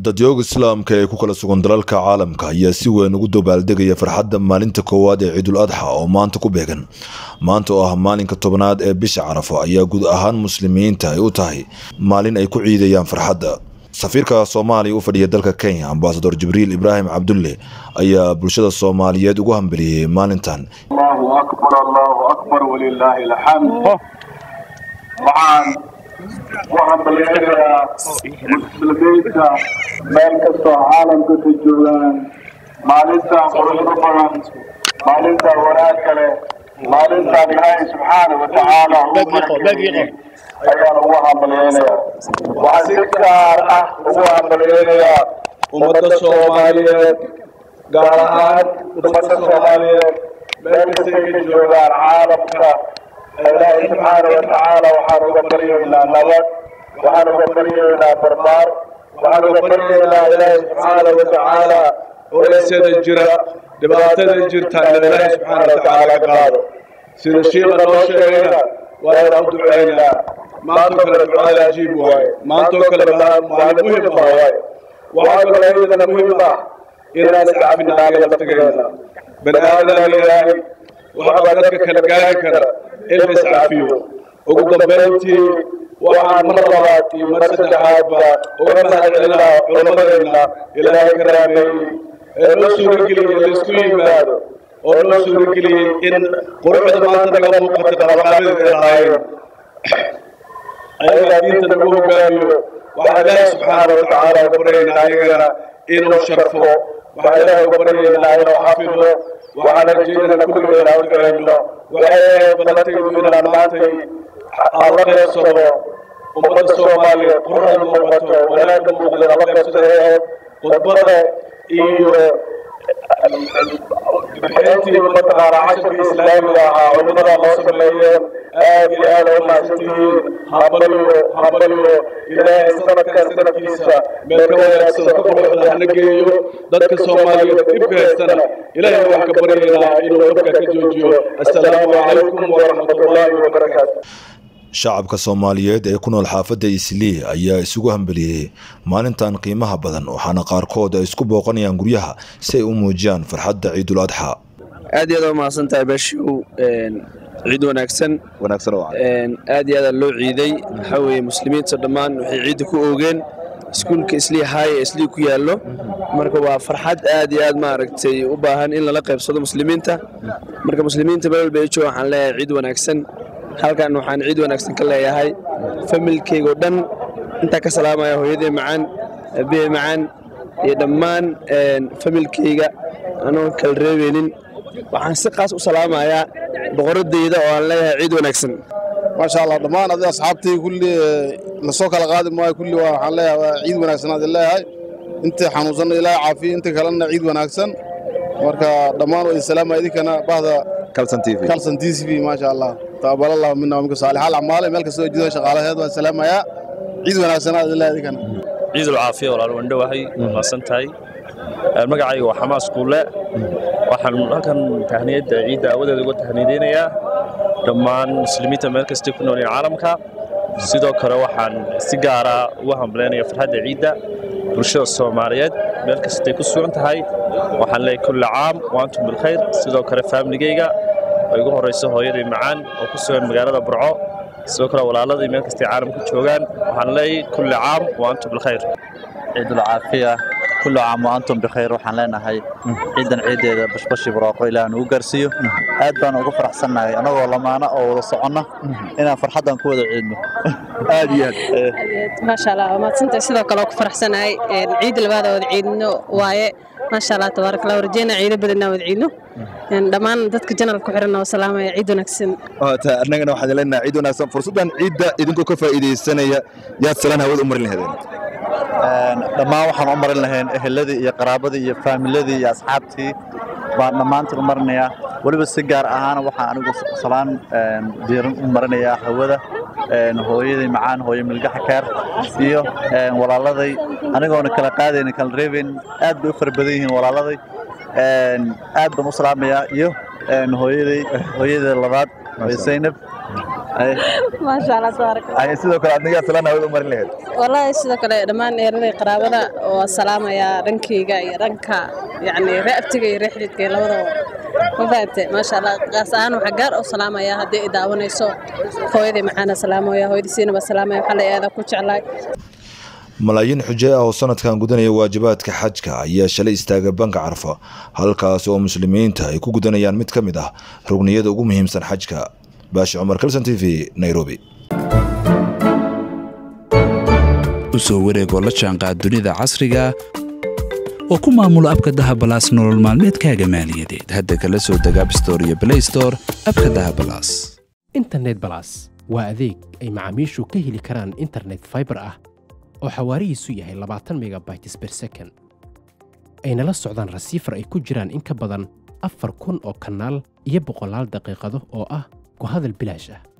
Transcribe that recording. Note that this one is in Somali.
dadyooga islaamka ee ku kala sugan dalalka caalamka ayaa si weyn ugu dabaaldegaya farxadda maalinta koowaad ee ciidul adxa oo maanta ku beegan maanta oo ah maalinka tobnaad ee bisha carafo ayaa guud ahaan muslimiinta ay u tahay maalin ay ku ciidayaan farxadda safiirka soomaaliya u fadhiya dalka kenya ambasador jibriil ibraahim cabdulle ayaa bulshada soomaaliyeed ugu hambeliyey maalintan allahu akbar allahu akbar walilaahi alxamd waxaan u hambalyeerayaa muslimiinta meel kastoo caalamka ka joogaan maalintan quruxda badan maalintan wanaag kale maalintan ilaahay subxaana wa tacaala ayaan ugu hambalyeynayaa waxaan si gaar ah ugu hambalyeynayaa ummadda soomaaliyeed gaar ahaan ummadda soomaaliyeed meel kastay ka joogaan caalamka ilaahay subxaana wa tacaala waxaan uga baryaynaa nabad waxaan uga baryaynaa barbaar waxaan uga baryaynaa ilaahay subxaana wa tacaala culeysyada jira dhibaatada jirta in ilaahay subxaana wa tacaala ka qaado sida shiiqa noo sheegayna waa inaan u duceynaa maantoo kale ducada ajiib waaye maantoo kale maalin muhim ah waaye waxaa kaloo iyadana muhim ah inaan iscafina anaga laftigeena bani aadam ilaahay waxbaa dadka kala gaari kara in la iscafiyo ugu dambayntii waxaan mar labaad iyo mar saddexaadba uga mahadcelinaa culammadeenna ilaahay ka raameeyey ee noo suurageliyey laysku yimaado oo noo suurageliyey in quruxda maanta naga muuqata qabaqaabadeed ay lahaayeen ayagaa diinta nagu hogaamiyo waxaan ilaahay subxaana wa tacaala uga baryaynaa ayagana inuu sharfo waxaan ilaahay uga baryaynaa inuu xafido waxaan rajaynana kulligeena u duceyno waxay ahayd balantaydu inaan maantay aan la qeybsado ummadda soomaaliyeed quruxda muuqato wanaagga muuqda la qeybsada ay ahayd khudbada iyo bixintii mataqaana casharka islaamiga ahaa culimada loo sameeyeen aad iyo aad u mahadsantihiin habaliyo habaliyo ilaahay sanadkan sanadkiisa meel ka wanaagsan ka quruxda hana geeyo dadka soomaaliyeed dhibka haystana ilaahay waxaan ka baryaynaa inuu dabka ka joojiyo assalaamu calaykum waraxmatullaahi wabarakaatu shacabka soomaaliyeed ee ku nool xaafadda islii ayaa isugu hambeliyey maalintan qiimaha badan waxaana qaarkood ay isku booqanayaan guryaha si ay u muujiyaan farxadda ciidul adxa aad iyo aad u mahadsan tahay beeshiw ciid wanaagsan aad iyo aada loo ciiday waxaa weeye muslimiinta dhammaan waxay ciidda ku oogeen iskuulka islii haay ee islii ku yaallo marka waa farxad aad iyo aad maaragtay u baahan in lala qaybsado muslimiinta marka muslimiinta meel walba ay jooga waxaan leeyahay ciid wanaagsan halkan waxaan ciid wanaagsan ka leeyahay familkayga oo dhan intaa ka salaamaya hooyadee macaan aabihee macaan iyo dhammaan familkayga anoon kala reebeynin waxaan si qaas u salaamayaa boqoradayda oo aan leeyahay ciid wanaagsan maasha allah dhammaan adi asxaabtii kulli lasoo kala qaadi maayo kulli waa waxaan leeyahay waa ciid wanaagsan aad leeyahay intii xanuunsanna ilaahay caafiyo intii kalena ciid wanaagsan marka dhammaan waa idin salaamaya idinkana bahda kalson t v maasha allah taqabal allah mina waminka saalixaal acmaale meel kastoo jidoo shaqaalaheed waan salaamayaa ciid wanaagsan aad leeyahay idinkana ciid ulcaafiya walaal wandhowahay mahadsan tahay magacayga waa xamaas kuule waxaan halkan tahniyadda ciidda aawadeeda uga tahniyadeynayaa dhammaan muslimiinta meel kastay ku noolyihin caalamka sidoo kale waxaan si gaara uga hambalaynaya farxadda ciidda bulshada soomaaliyeed meel kastay ku sugan tahay waxaan leeyahay kulli caam waantum bilkhayr sidoo kale faamiligayga oo igu horrayso hooyaday macaan oo ku sugan magaalada burco sidoo kale walaaladii meel kastay caalamka joogaan waxaan leeyahay kulli caam waantum bilkhayr ciidulcaafiya kullu caam wa antum bikhayr waxaan leenahay ciidan ciideeda bashbashi barwaaqo ilaah nugu gaarsiiyo aad baan ugu faraxsannahay annagoo lamaana oo wada soconna inaan farxaddan ku wada ciidno aad iyo aad maasha allah waa mahadsantahay sidoo kale oo ku faraxsanahay ciidda labaada wada ciidno waaye maasha allah tabaarak allah warjeena ciido badanna wada ciidno dhammaan dadka janal ku xiran oo salaamaya ciid wanaagsan annagana waxaan leenahay ciid wanaagsan fursaddan ciidda idinkoo ka faa'iidaysanaya yaad salaan hawada u marin lahaydeen dhammaan waxaan u marin lahayn eheladii iyo qaraabadii iyo faamiladii iyo asxaabtii baan dhammaantiin u marinayaa weliba si gaar ahaana waxaan anigu salaan diiran u marinayaa hawada hooyaday macaan hooyo milgaxa keer iyo walaaladay anigoona kala qaadayna kala reebayn aad bay u fara badan yihiin walaaladay aad baan u salaamayaa iyo hooyaday hooyada labaad zaynab maasha allah tabaaraka Ay, sidoo kale adnigaa salaan hawada u marin lahayd wallaahi sidoo kale dhammaan eeraday qaraabada oo salaamayaa dhankayga iyo dhanka yacni re'abtiga iyo reexdidka iyo labadaba ma fahamte maasha allah qaas ahaan waxaa gaar oo salaamayaa haddii i daawanayso hooyaday maxaana salaamaya hooyadii baa salaamaya waxaa la aadaa ku jeclaay malaayiin xuje ah oo sanadkan gudanaya waajibaadka xajka ayaa shalay istaagay banka carfa halkaas oo muslimiinta ay ku gudanayaan mid ka mid ah rugniyada ugu muhiimsan xajka baashi cumar kalson t v nairobi u soo wareegoo la jaanqaad dunida casriga oo ku maamulo abka dahabalaas nolol maalmeedkaaga maaliyadeed hadda kala soo deg abstore iyo blay store abka dahabalaas internet balas waa adeeg ay macaamiishu ka heli karaan internet fiber ah oo xawaarihiisu yahay labaatan megabytes per second ayna la socdaan rasiifar ay ku jiraan in ka badan afar kun oo kanaal iyo boqolaal daqiiqado oo ah ku hadal bilaash ah